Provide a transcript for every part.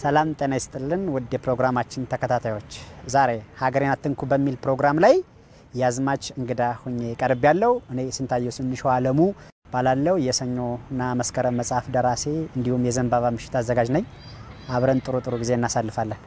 ሰላም ጤና ይስጥልን ውድ የፕሮግራማችን ተከታታዮች፣ ዛሬ ሀገሬን አትንኩ በሚል ፕሮግራም ላይ የአዝማች እንግዳ ሁኜ ቀርብ ያለው እኔ ስንታየሁ ስንሸው አለሙ ባላለው የሰኞና መስከረም መጽሐፍ ደራሲ እንዲሁም የዘንባባ ምሽት አዘጋጅ ነኝ። አብረን ጥሩ ጥሩ ጊዜ እናሳልፋለን።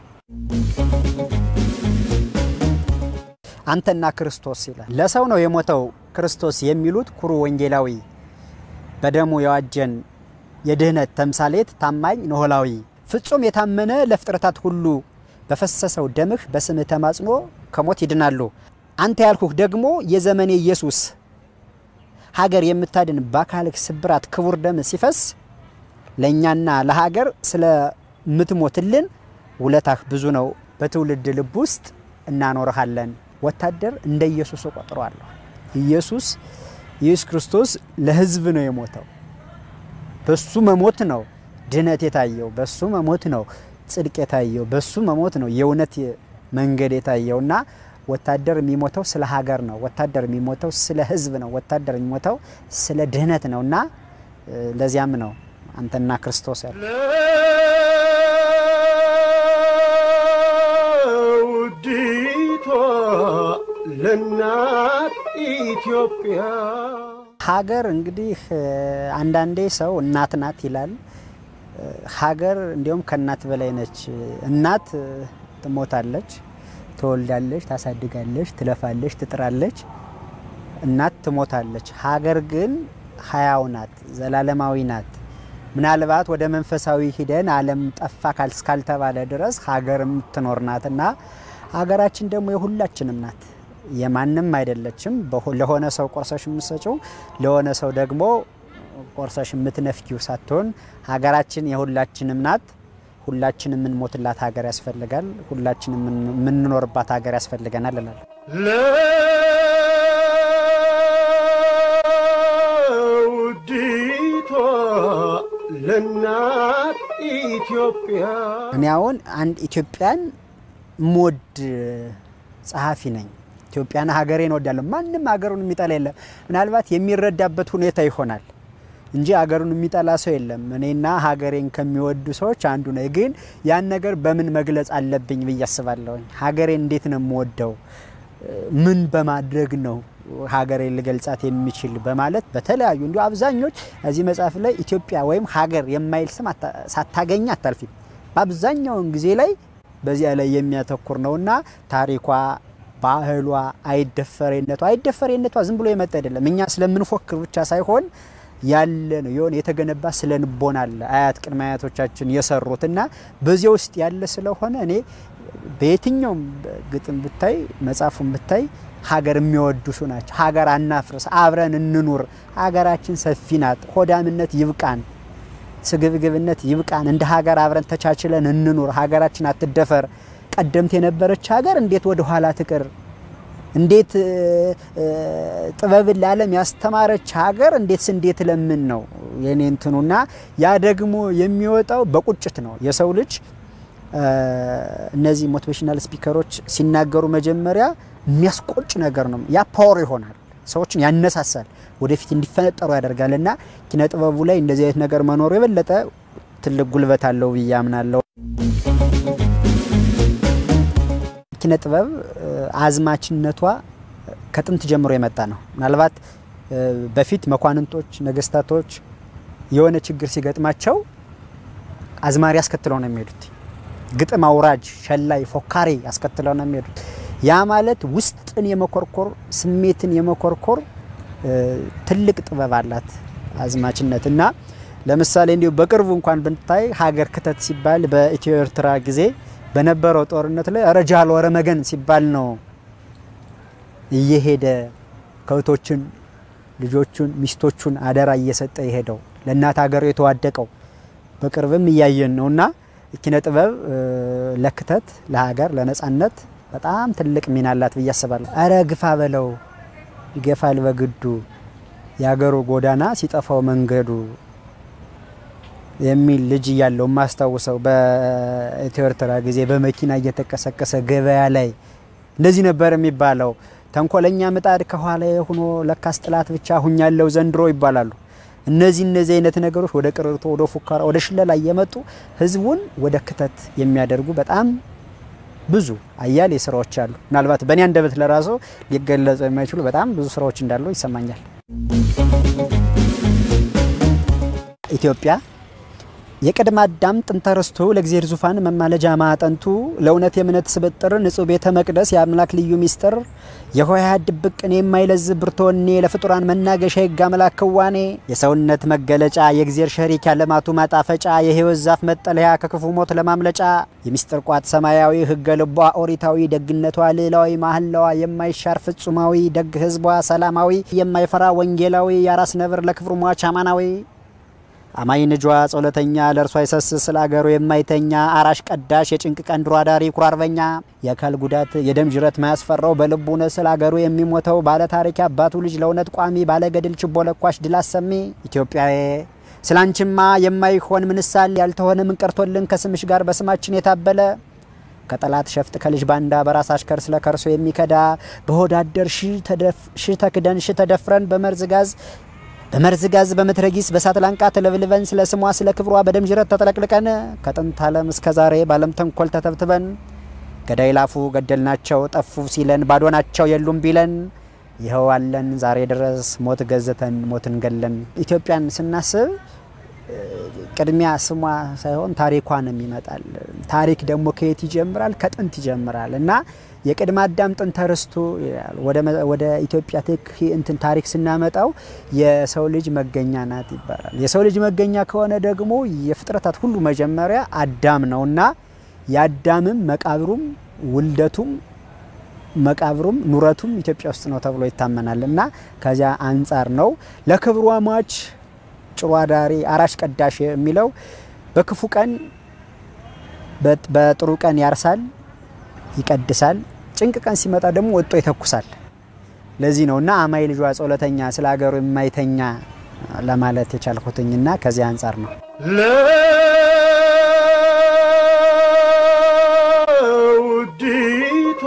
አንተና ክርስቶስ ይላል። ለሰው ነው የሞተው ክርስቶስ የሚሉት ኩሩ ወንጌላዊ በደሙ የዋጀን የድህነት ተምሳሌት ታማኝ ኖህላዊ ፍጹም የታመነ ለፍጥረታት ሁሉ በፈሰሰው ደምህ በስምህ ተማጽኖ ከሞት ይድናሉ። አንተ ያልኩህ ደግሞ የዘመኔ ኢየሱስ ሀገር የምታድን በአካልህ ስብራት ክቡር ደም ሲፈስ ለእኛና ለሀገር ስለምትሞትልን ውለታህ ብዙ ነው። በትውልድ ልብ ውስጥ እናኖርሃለን። ወታደር እንደ ኢየሱስ እቆጥረዋለሁ። ኢየሱስ ኢየሱስ ክርስቶስ ለሕዝብ ነው የሞተው። በሱ መሞት ነው ድህነት የታየው። በሱ መሞት ነው ጽድቅ የታየው። በሱ መሞት ነው የእውነት መንገድ የታየው እና ወታደር የሚሞተው ስለ ሀገር ነው። ወታደር የሚሞተው ስለ ሕዝብ ነው። ወታደር የሚሞተው ስለ ድህነት ነው እና ለዚያም ነው አንተና ክርስቶስ ያለ ለውዲቷ ለእናት ኢትዮጵያ ሀገር እንግዲህ አንዳንዴ ሰው እናት ናት ይላል። ሀገር እንዲሁም ከእናት በላይ ነች። እናት ትሞታለች፣ ትወልዳለች፣ ታሳድጋለች፣ ትለፋለች፣ ትጥራለች። እናት ትሞታለች። ሀገር ግን ሀያው ናት፣ ዘላለማዊ ናት። ምናልባት ወደ መንፈሳዊ ሂደን ዓለም ጠፋ እስካልተባለ ድረስ ሀገር የምትኖር ናት እና ሀገራችን ደግሞ የሁላችንም ናት። የማንም አይደለችም። ለሆነ ሰው ቆርሰሽ የምትሰጪው ለሆነ ሰው ደግሞ ቆርሰሽ የምትነፍኪው ሳትሆን ሀገራችን የሁላችንም ናት። ሁላችን የምንሞትላት ሀገር ያስፈልጋል። ሁላችን የምንኖርባት ሀገር ያስፈልገናል እላለሁ። ለውዲቷ ለእናት ኢትዮጵያ እኔ አሁን አንድ ኢትዮጵያን ሞድ ጸሐፊ ነኝ። ኢትዮጵያን ሀገሬን እወዳለሁ። ማንም ሀገሩን የሚጠላ የለም። ምናልባት የሚረዳበት ሁኔታ ይሆናል እንጂ ሀገሩን የሚጠላ ሰው የለም። እኔና ሀገሬን ከሚወዱ ሰዎች አንዱ ነኝ። ግን ያን ነገር በምን መግለጽ አለብኝ ብዬ አስባለሁኝ። ሀገሬን እንዴት ነው የምወደው? ምን በማድረግ ነው ሀገሬን ልገልጻት የሚችል በማለት በተለያዩ እንዲሁ አብዛኞች እዚህ መጽሐፍ ላይ ኢትዮጵያ ወይም ሀገር የማይል ስም ሳታገኝ አታልፊም። በአብዛኛውን ጊዜ ላይ በዚያ ላይ የሚያተኩር ነውና ታሪኳ ባህሏ አይደፈሬነቷ አይደፈሬነቷ ዝም ብሎ የመጣ አይደለም። እኛ ስለምንፎክር ብቻ ሳይሆን ያለ ነው የሆነ የተገነባ ስለ ንቦና አለ አያት ቅድመ አያቶቻችን የሰሩት እና በዚያ ውስጥ ያለ ስለሆነ እኔ በየትኛውም ግጥም ብታይ መጽሐፉን ብታይ ሀገር የሚወዱሱ ናቸው። ሀገር አናፍርስ፣ አብረን እንኑር፣ ሀገራችን ሰፊ ናት፣ ሆዳምነት ይብቃን፣ ስግብግብነት ይብቃን፣ እንደ ሀገር አብረን ተቻችለን እንኑር፣ ሀገራችን አትደፈር። ቀደምት የነበረች ሀገር እንዴት ወደ ኋላ ትቅር? እንዴት ጥበብን ለዓለም ያስተማረች ሀገር እንዴት እንዴት ለምን ነው የኔ እንትኑና ያ ደግሞ የሚወጣው በቁጭት ነው። የሰው ልጅ እነዚህ ሞቲቬሽናል ስፒከሮች ሲናገሩ መጀመሪያ የሚያስቆጭ ነገር ነው። ያ ፓወር ይሆናል፣ ሰዎችን ያነሳሳል፣ ወደፊት እንዲፈነጠሩ ያደርጋል። እና ኪነ ጥበቡ ላይ እንደዚህ አይነት ነገር መኖሩ የበለጠ ትልቅ ጉልበት አለው ብዬ አምናለሁ። ኪነ ጥበብ አዝማችነቷ ከጥንት ጀምሮ የመጣ ነው። ምናልባት በፊት መኳንንቶች፣ ነገስታቶች የሆነ ችግር ሲገጥማቸው አዝማሪ አስከትለው ነው የሚሄዱት። ግጥም አውራጅ፣ ሸላይ፣ ፎካሪ አስከትለው ነው የሚሄዱት። ያ ማለት ውስጥን የመኮርኮር ስሜትን የመኮርኮር ትልቅ ጥበብ አላት አዝማችነት እና ለምሳሌ እንዲሁ በቅርቡ እንኳን ብንታይ ሀገር ክተት ሲባል በኢትዮ ኤርትራ ጊዜ በነበረው ጦርነት ላይ ረጃል ወረመገን ሲባል ነው እየሄደ ከብቶችን፣ ልጆቹን፣ ሚስቶቹን አደራ እየሰጠ የሄደው ለእናት ሀገሩ የተዋደቀው በቅርብም እያየን ነው እና ኪነ ጥበብ ለክተት ለሀገር ለነጻነት በጣም ትልቅ ሚና አላት ብዬ አስባለሁ። አረ ግፋ በለው ይገፋል በግዱ የሀገሩ ጎዳና ሲጠፋው መንገዱ የሚል ልጅ እያለው የማስታውሰው በኢትዮ ኤርትራ ጊዜ በመኪና እየተቀሰቀሰ ገበያ ላይ እንደዚህ ነበር የሚባለው። ተንኮለኛ ምጣድ ከኋላ ሆኖ ለካስ ጥላት ብቻ ሁኛለው ዘንድሮ ይባላሉ። እነዚህ እነዚህ አይነት ነገሮች ወደ ቅርርቶ፣ ወደ ፉከራ፣ ወደ ሽለላ እየመጡ ህዝቡን ወደ ክተት የሚያደርጉ በጣም ብዙ አያሌ ስራዎች አሉ። ምናልባት በእኔ አንደበት ለራሱ ሊገለጹ የማይችሉ በጣም ብዙ ስራዎች እንዳሉ ይሰማኛል። ኢትዮጵያ የቅድመ አዳም ጥንተ ርስቱ ለእግዚአብሔር ዙፋን መማለጃ ማዕጠንቱ ለእውነት የእምነት ስብጥር ንጹሕ ቤተ መቅደስ የአምላክ ልዩ ሚስጥር የሆሄያት ድብቅ ቅኔ የማይለዝብ ብርቱ ወኔ ለፍጡራን መናገሻ የሕግ አምላክ ክዋኔ የሰውነት መገለጫ የእግዚአብሔር ሸሪክ ያለማቱ ማጣፈጫ የሕይወት ዛፍ መጠለያ ከክፉ ሞት ለማምለጫ የሚስጥር ቋት ሰማያዊ ሕገ ልቧ ኦሪታዊ ደግነቷ ልዕላዊ ማህላዋ የማይሻር ፍጹማዊ ደግ ሕዝቧ ሰላማዊ የማይፈራ ወንጌላዊ የአራስ ነብር ለክብሩ ሟች አማናዊ አማኝ ንጇ ጸሎተኛ ለእርሷ ይሰስስ ስለ አገሩ የማይተኛ አራሽ ቀዳሽ የጭንቅ ቀን ድሮ አዳሪ ኩራ አርበኛ የአካል ጉዳት የደም ጅረት ማያስፈራው በልቡ እውነት ስለ አገሩ የሚሞተው ባለ ታሪክ አባቱ ልጅ ለእውነት ቋሚ ባለ ገድል ችቦ ለኳሽ ድል አሰሚ ኢትዮጵያዊ ስላንቺማ የማይሆን ምንሳል ያልተሆነ ምን ቀርቶልን ከስምሽ ጋር በስማችን የታበለ ከጠላት ሸፍጥ ከልጅ ባንዳ በራስ አሽከር ስለ ከርሶ የሚከዳ በሆዳደር ሺ ተክደን ሺ ተደፍረን በመርዝ ጋዝ በመርዝ ጋዝ በመትረጊስ በሳት ላንቃ ተለብልበን ስለ ስሟ ስለ ክብሯ በደም ጅረት ተጠለቅልቀን ከጥንት ዓለም እስከ ዛሬ ባለም ተንኮል ተተብትበን ገዳይ ላፉ ገደልናቸው ጠፉ ሲለን ባዶ ናቸው የሉም ቢለን ይኸው አለን ዛሬ ድረስ ሞት ገዝተን ሞትን ገለን። ኢትዮጵያን ስናስብ ቅድሚያ ስሟ ሳይሆን ታሪኳንም ይመጣል። ታሪክ ደግሞ ከየት ይጀምራል? ከጥንት ይጀምራል እና የቅድመ አዳም ጥንተ ርስቱ ይላል። ወደ ኢትዮጵያ እንትን ታሪክ ስናመጣው የሰው ልጅ መገኛ ናት ይባላል። የሰው ልጅ መገኛ ከሆነ ደግሞ የፍጥረታት ሁሉ መጀመሪያ አዳም ነው እና የአዳምም መቃብሩም ውልደቱም መቃብሩም ኑረቱም ኢትዮጵያ ውስጥ ነው ተብሎ ይታመናል እና ከዚያ አንጻር ነው ለክብሯ ሟች ጭሮ አዳሪ አራሽ ቀዳሽ የሚለው በክፉ ቀን በጥሩ ቀን ያርሳል ይቀድሳል። ጭንቅ ቀን ሲመጣ ደግሞ ወጥቶ ይተኩሳል። ለዚህ ነው እና አማይ ልጇ ጸሎተኛ ስለ ሀገሩ የማይተኛ ለማለት የቻልኩትኝና ከዚህ አንጻር ነው። ለውዲቷ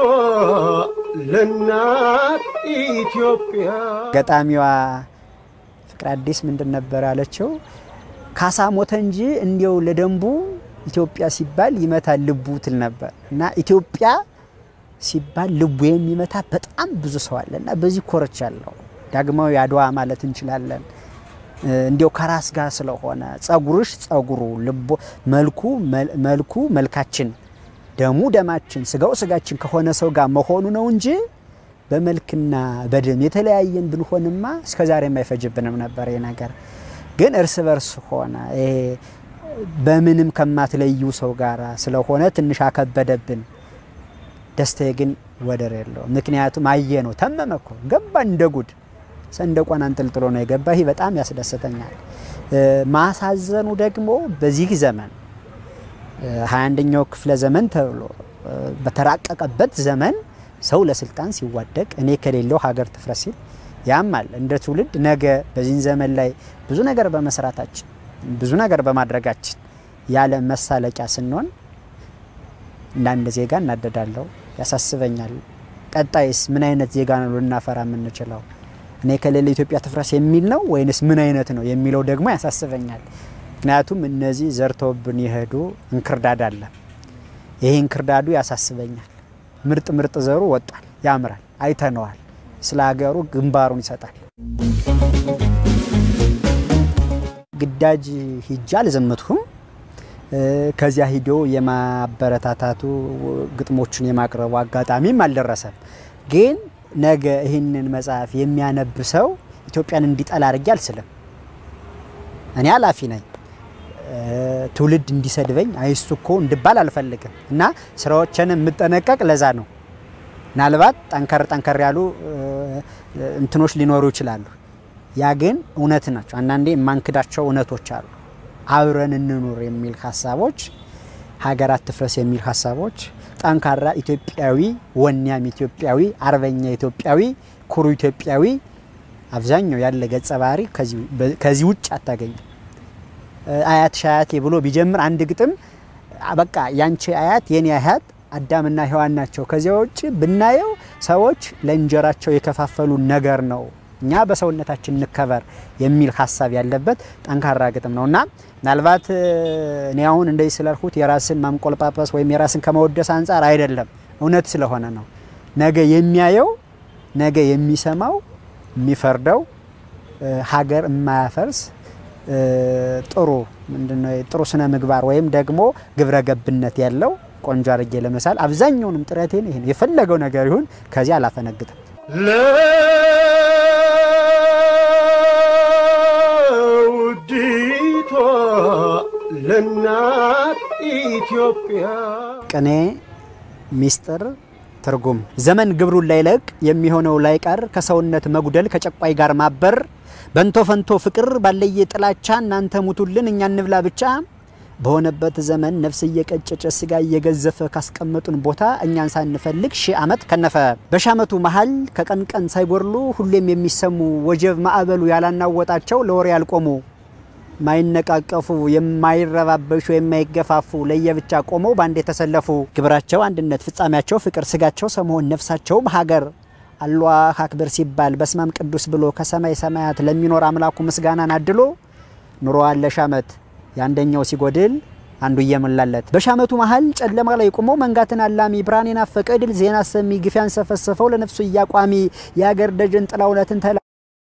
ለእናት ኢትዮጵያ ገጣሚዋ ፍቅር አዲስ ምንድን ነበር ያለችው? ካሳ ሞተ እንጂ እንዲው ለደንቡ ኢትዮጵያ ሲባል ይመታል ልቡ ትል ነበር እና ኢትዮጵያ ሲባል ልቡ የሚመታ በጣም ብዙ ሰው አለ እና በዚህ ኮርቻለሁ። ዳግማዊ አድዋ ማለት እንችላለን። እንዲያው ከራስ ጋር ስለሆነ ጸጉርሽ ጸጉሩ ልቦ መልኩ መልኩ መልካችን ደሙ ደማችን ስጋው ስጋችን ከሆነ ሰው ጋር መሆኑ ነው እንጂ በመልክና በደም የተለያየን ብንሆንማ እስከ ዛሬ የማይፈጅብንም ነበር። ይሄ ነገር ግን እርስ በርስ ሆነ። ይሄ በምንም ከማትለዩ ሰው ጋር ስለሆነ ትንሽ አከበደብን። ደስታዬ ግን ወደር የለው። ምክንያቱም አየ ነው ተመመ እኮ ገባ እንደ ጉድ ሰንደቋን አንጠልጥሎ ነው የገባ። ይህ በጣም ያስደስተኛል። ማሳዘኑ ደግሞ በዚህ ዘመን ሀያ አንደኛው ክፍለ ዘመን ተብሎ በተራቀቀበት ዘመን ሰው ለስልጣን ሲዋደቅ እኔ ከሌለው ሀገር ትፍረስ ሲል ያማል። እንደ ትውልድ ነገ በዚህ ዘመን ላይ ብዙ ነገር በመስራታችን ብዙ ነገር በማድረጋችን ያለ መሳለቂያ ስንሆን እንደ አንድ ዜጋ እናደዳለሁ፣ ያሳስበኛል። ቀጣይስ ምን አይነት ዜጋ ነው ልናፈራ የምንችለው? እኔ ከሌለ ኢትዮጵያ ትፍረስ የሚል ነው ወይንስ ምን አይነት ነው የሚለው ደግሞ ያሳስበኛል። ምክንያቱም እነዚህ ዘርተውብን የሄዱ እንክርዳድ አለ። ይሄ እንክርዳዱ ያሳስበኛል። ምርጥ ምርጥ ዘሩ ወጧል፣ ያምራል፣ አይተነዋል። ስለ ሀገሩ ግንባሩን ይሰጣል። ግዳጅ ሂጃ አልዘመትኩም። ከዚያ ሂዶ የማበረታታቱ ግጥሞቹን የማቅረቡ አጋጣሚም አልደረሰም። ግን ነገ ይህንን መጽሐፍ የሚያነብ ሰው ኢትዮጵያን እንዲጠላ አድርጌ አልስልም። እኔ ኃላፊ ነኝ። ትውልድ እንዲሰድበኝ አይሱ እኮ እንድባል አልፈልግም እና ስራዎችን የምጠነቀቅ ለዛ ነው። ምናልባት ጠንከር ጠንከር ያሉ እንትኖች ሊኖሩ ይችላሉ። ያ ግን እውነት ናቸው። አንዳንዴ የማንክዳቸው እውነቶች አሉ። አብረን እንኑር የሚል ሀሳቦች፣ ሀገራት ትፍረስ የሚል ሀሳቦች፣ ጠንካራ ኢትዮጵያዊ፣ ወኔያም ኢትዮጵያዊ፣ አርበኛ ኢትዮጵያዊ፣ ኩሩ ኢትዮጵያዊ አብዛኛው ያለ ገጸ ባህሪ ከዚህ ውጭ አታገኝም። አያት ሻያቴ ብሎ ቢጀምር አንድ ግጥም በቃ ያንቺ አያት የኔ አያት አዳምና ሔዋን ናቸው። ከዚያ ውጭ ብናየው ሰዎች ለእንጀራቸው የከፋፈሉ ነገር ነው እኛ በሰውነታችን እንከበር የሚል ሀሳብ ያለበት ጠንካራ ግጥም ነው እና ምናልባት እኔ አሁን እንደዚህ ስላልኩት የራስን ማንቆልጳጳስ ወይም የራስን ከመወደስ አንጻር አይደለም፣ እውነት ስለሆነ ነው። ነገ የሚያየው ነገ የሚሰማው የሚፈርደው ሀገር የማያፈርስ ጥሩ ምንድነው ጥሩ ስነ ምግባር ወይም ደግሞ ግብረ ገብነት ያለው ቆንጆ አድርጌ ለመሳል አብዛኛውንም ጥረቴን ይሄን የፈለገው ነገር ይሁን ከዚህ አላፈነግጥም። ለውዲቷ ለእናት ኢትዮጵያ ቅኔ ሚስጥር ትርጉም ዘመን ግብሩን ላይለቅ የሚሆነው ላይቀር ከሰውነት መጉደል ከጨቋይ ጋር ማበር በንቶ ፈንቶ ፍቅር ባለየ ጥላቻ እናንተ ሙቱልን እኛ እንብላ ብቻ በሆነበት ዘመን ነፍስ እየቀጨጨ ስጋ እየገዘፈ ካስቀመጡን ቦታ እኛን ሳንፈልግ ሺህ ዓመት ከነፈ። በሺህ ዓመቱ መሀል ከቀን ቀን ሳይጎርሉ ሁሌም የሚሰሙ ወጀብ ማዕበሉ ያላናወጣቸው ለወሬ ያልቆሙ ማይነቃቀፉ የማይረባበሹ የማይገፋፉ ለየብቻ ቆመው በአንድ የተሰለፉ ግብራቸው አንድነት ፍጻሜያቸው ፍቅር ስጋቸው ሰመሆን ነፍሳቸውም ሀገር አላህ አክብር ሲባል በስማም ቅዱስ ብሎ ከሰማይ ሰማያት ለሚኖር አምላኩ ምስጋናን አድሎ ኑሮዋን ለሺህ ዓመት የአንደኛው ሲጎድል አንዱ እየሞላለት በሺህ ዓመቱ መሀል ጨለማ ላይ ቆሞ መንጋትን አላሚ ብርሃን የናፈቀ ድል ዜና ሰሚ ግፍ ያንሰፈሰፈው ለነፍሱ እያቋሚ የአገር ደጀን ጥላ እውነትን ተላለው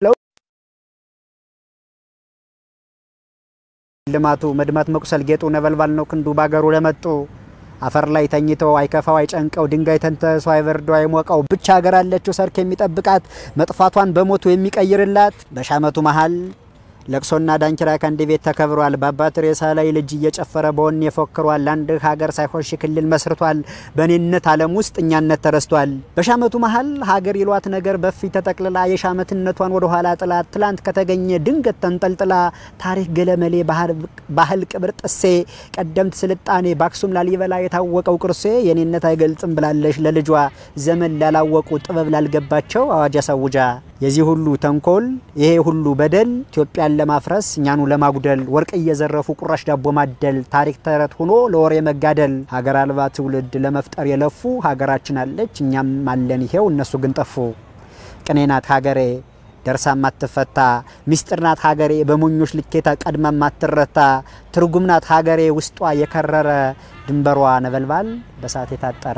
ልማቱ መድማት መቁሰል ጌጡ ነበልባል ነው ክንዱ ባገሩ ለመጡ አፈር ላይ ተኝተው አይከፋው አይጨንቀው ድንጋይ ተንተሶ አይበርደው አይሞቀው ብቻ ሀገር አለችው ሰርክ የሚጠብቃት መጥፋቷን በሞቱ የሚቀይርላት በሺህ ዓመቱ መሀል ለቅሶና ዳንኪራ ከአንድ ቤት ተከብሯል። በአባት ሬሳ ላይ ልጅ እየጨፈረ በወኔ ፎክሯል። አንድ ሀገር ሳይሆን ሺህ ክልል መስርቷል። በእኔነት ዓለም ውስጥ እኛነት ተረስቷል። በሺህ ዓመቱ መሀል ሀገር ይሏት ነገር በፊት ተጠቅልላ የሺህ ዓመትነቷን ወደ ኋላ ጥላ ትላንት ከተገኘ ድንገት ተንጠልጥላ ታሪክ ገለመሌ ባህል ቅብር ጥሴ ቀደምት ስልጣኔ በአክሱም ላሊበላ የታወቀው ቅርሴ የኔነት አይገልጽም ብላለሽ ለልጇ ዘመን ላላወቁ ጥበብ ላልገባቸው አዋጅ አሳውጃ የዚህ ሁሉ ተንኮል ይሄ ሁሉ በደል ኢትዮጵያን ለማፍረስ እኛኑ ለማጉደል ወርቅ እየዘረፉ ቁራሽ ዳቦ ማደል ታሪክ ተረት ሆኖ ለወሬ መጋደል ሀገር አልባ ትውልድ ለመፍጠር የለፉ ሀገራችን አለች እኛም አለን ይሄው እነሱ ግን ጠፉ። ቅኔ ናት ሀገሬ ደርሳ ማትፈታ ሚስጥር ናት ሀገሬ በሞኞች ልኬታ ቀድማ ማትረታ ትርጉም ናት ሀገሬ ውስጧ የከረረ ድንበሯ ነበልባል በሳት የታጠረ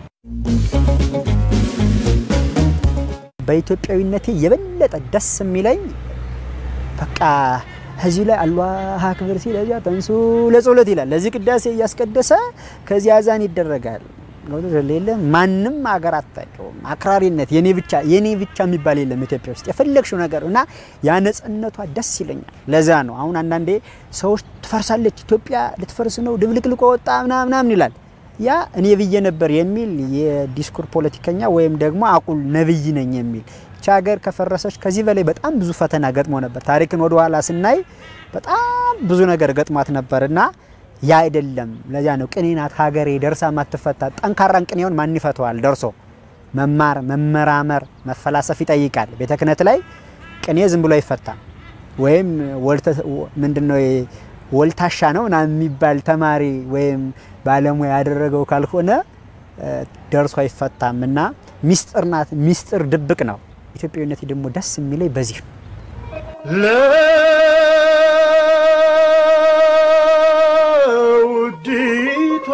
በኢትዮጵያዊነቴ የበለጠ ደስ የሚለኝ በቃ እዚህ ላይ አላህ አክብር ሲል እዚያ ተንሱ ለጸሎት ይላል። ለዚህ ቅዳሴ እያስቀደሰ ከዚህ አዛን ይደረጋል። ሌለ ማንም ሀገር አታውቀውም። አክራሪነት የኔ ብቻ የኔ ብቻ የሚባል የለም ኢትዮጵያ ውስጥ የፈለግሽው ነገር እና ያ ነጻነቷ ደስ ይለኛል። ለዛ ነው አሁን አንዳንዴ ሰዎች ትፈርሳለች ኢትዮጵያ ልትፈርስ ነው ድብልቅልቆ ወጣ ምናምን ይላል። ያ እኔ ብዬ ነበር የሚል የዲስኩር ፖለቲከኛ ወይም ደግሞ አቁል ነብይ ነኝ የሚል ይቺ ሀገር ከፈረሰች ከዚህ በላይ በጣም ብዙ ፈተና ገጥሞ ነበር። ታሪክን ወደ ኋላ ስናይ በጣም ብዙ ነገር ገጥሟት ነበር እና ያ አይደለም። ለዚያ ነው ቅኔ ናት ሀገሬ ደርሳ ማትፈታ። ጠንካራን ቅኔውን ማን ይፈተዋል? ደርሶ መማር፣ መመራመር፣ መፈላሰፍ ይጠይቃል። ቤተ ክህነት ላይ ቅኔ ዝም ብሎ አይፈታም። ወይም ምንድነው ወልታሻ ነው ምናምን የሚባል ተማሪ ወይም ባለሙያ ያደረገው ካልሆነ ደርሶ አይፈታም እና ሚስጥር ናት። ሚስጥር ድብቅ ነው። ኢትዮጵያዊነት ደግሞ ደስ የሚለኝ በዚህ ነው። ለውዲቷ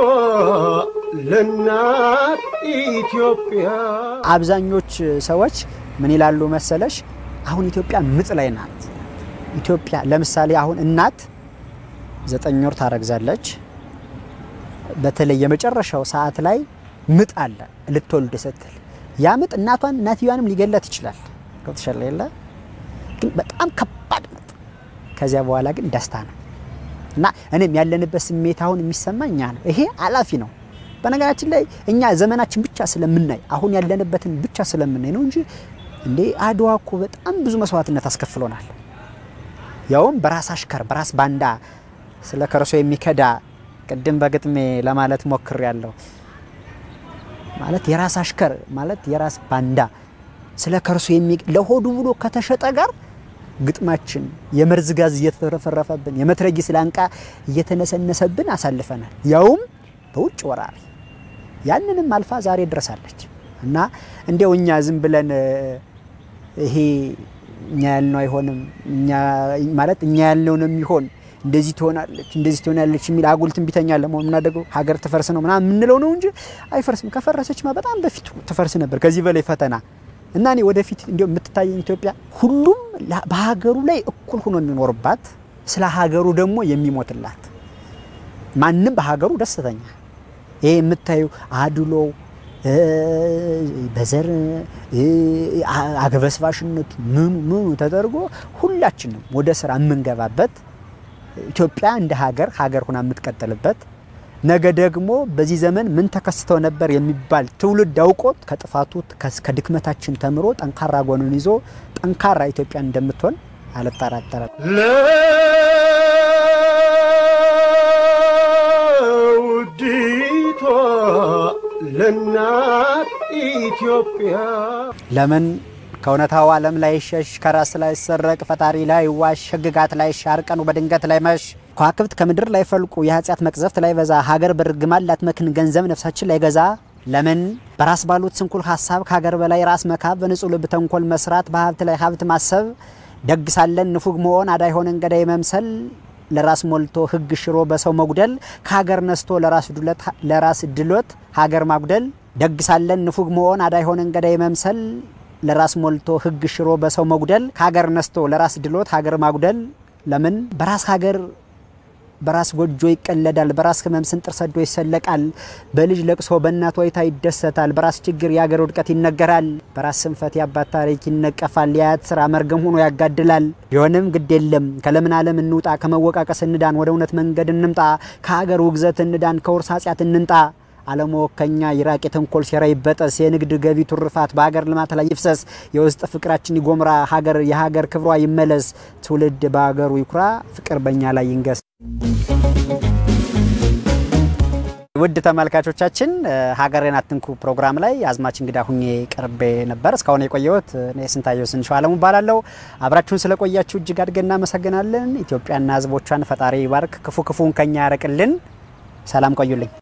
ለእናት ኢትዮጵያ አብዛኞች ሰዎች ምን ይላሉ መሰለሽ? አሁን ኢትዮጵያ ምጥ ላይ ናት። ኢትዮጵያ ለምሳሌ አሁን እናት ዘጠኝ ወር ታረግዛለች። በተለይ የመጨረሻው ሰዓት ላይ ምጥ አለ ልትወልድ ስትል ያ ምጥ እናቷን እናትየዋንም ሊገላት ይችላል። ገብቶሻል የለ ግን በጣም ከባድ ምጥ። ከዚያ በኋላ ግን ደስታ ነው እና እኔም ያለንበት ስሜት አሁን የሚሰማኝ ያ ነው። ይሄ አላፊ ነው። በነገራችን ላይ እኛ ዘመናችን ብቻ ስለምናይ አሁን ያለንበትን ብቻ ስለምናይ ነው እንጂ እንዴ አድዋ እኮ በጣም ብዙ መስዋዕትነት አስከፍሎናል። ያውም በራስ አሽከር በራስ ባንዳ ስለ ከርሶ የሚከዳ ቅድም በግጥሜ ለማለት ሞክር ያለው ማለት የራስ አሽከር ማለት የራስ ባንዳ ስለ ከርሶ የሚ ለሆዱ ብሎ ከተሸጠ ጋር ግጥማችን የመርዝ ጋዝ እየተረፈረፈብን የመትረጊስ ላንቃ እየተነሰነሰብን አሳልፈናል። ያውም በውጭ ወራሪ ያንንም አልፋ ዛሬ ድረሳለች እና እንዲያው እኛ ዝም ብለን ይሄ እኛ ያልነው አይሆንም፣ እኛ ማለት እኛ ያልነው ነው የሚሆን፣ እንደዚህ ትሆናለች፣ እንደዚህ ትሆናለች የሚል አጉል ትንቢተኛ ለመሆን የምናደርገው ሀገር ትፈርስ ነው ምናምን የምንለው ነው እንጂ አይፈርስም። ከፈረሰችማ በጣም በፊት ትፈርስ ነበር። ከዚህ በላይ ፈተና እና እኔ ወደፊት እንዲያው የምትታየኝ ኢትዮጵያ ሁሉም በሀገሩ ላይ እኩል ሆኖ የሚኖርባት ስለ ሀገሩ ደግሞ የሚሞትላት ማንም በሀገሩ ደስተኛ ይሄ የምታዩ አድሎ በዘር አግበስባሽነት ምኑ ምኑ ተደርጎ ሁላችንም ወደ ስራ የምንገባበት ኢትዮጵያ እንደ ሀገር ሀገር ሆና የምትቀጥልበት ነገ ደግሞ በዚህ ዘመን ምን ተከስተው ነበር የሚባል ትውልድ አውቆት ከጥፋቱ ከድክመታችን ተምሮ ጠንካራ ጎኑን ይዞ ጠንካራ ኢትዮጵያ እንደምትሆን አልጠራጠርም። ለውዲቷ ለእናት ኢትዮጵያ ለምን ከእውነታው ዓለም ላይ ሸሽ ከራስ ላይ ሰረቅ ፈጣሪ ላይ ዋሽ ህግጋት ላይ ሻር ቀኑ በድንገት ላይ መሽ ከዋክብት ከምድር ላይ ፈልቁ የኃጢአት መቅዘፍት ላይ በዛ ሀገር በርግማን ላትመክን ገንዘብ ነፍሳችን ላይ ገዛ ለምን በራስ ባሉት ስንኩል ሀሳብ ከሀገር በላይ ራስ መካብ በንጹህ ልብ ተንኮል መስራት በሀብት ላይ ሀብት ማሰብ ደግ ሳለን ንፉግ መሆን አዳይ ሆነን ገዳይ መምሰል ለራስ ሞልቶ ህግ ሽሮ በሰው መጉደል ከሀገር ነስቶ ለራስ ድሎት ሀገር ማጉደል ደግ ሳለን ንፉግ መሆን አዳይ ሆነን ገዳይ መምሰል ለራስ ሞልቶ ህግ ሽሮ በሰው መጉደል ከሀገር ነስቶ ለራስ ድሎት ሀገር ማጉደል ለምን በራስ ሀገር በራስ ጎጆ ይቀለዳል፣ በራስ ህመም ስንጥር ሰዶ ይሰለቃል፣ በልጅ ለቅሶ በእናት ወይታ ይደሰታል፣ በራስ ችግር የአገር ውድቀት ይነገራል፣ በራስ ስንፈት የአባት ታሪክ ይነቀፋል፣ የአያት ስራ መርገም ሆኖ ያጋድላል። ቢሆንም ግድ የለም ከለምን ዓለም እንውጣ፣ ከመወቃቀስ እንዳን፣ ወደ እውነት መንገድ እንምጣ፣ ከሀገር ውግዘት እንዳን፣ ከውርስ ኃጢአት እንንጣ። አለመወከኛ ይራቅ፣ የተንኮል ሴራ ይበጠስ፣ የንግድ ገቢ ቱርፋት በሀገር ልማት ላይ ይፍሰስ፣ የውስጥ ፍቅራችን ይጎምራ፣ ሀገር የሀገር ክብሯ ይመለስ፣ ትውልድ በሀገሩ ይኩራ፣ ፍቅር በእኛ ላይ ይንገስ። ውድ ተመልካቾቻችን ሀገሬን አትንኩ ፕሮግራም ላይ አዝማች እንግዳ ሁኜ ቀርቤ ነበር። እስካሁን የቆየሁት እኔ ስንታየው ስንሸው አለሙ እባላለሁ። አብራችሁን ስለቆያችሁ እጅግ አድርገን እናመሰግናለን። ኢትዮጵያና ሕዝቦቿን ፈጣሪ ይባርክ፣ ክፉ ክፉን ከኛ ያረቅልን። ሰላም ቆዩልኝ።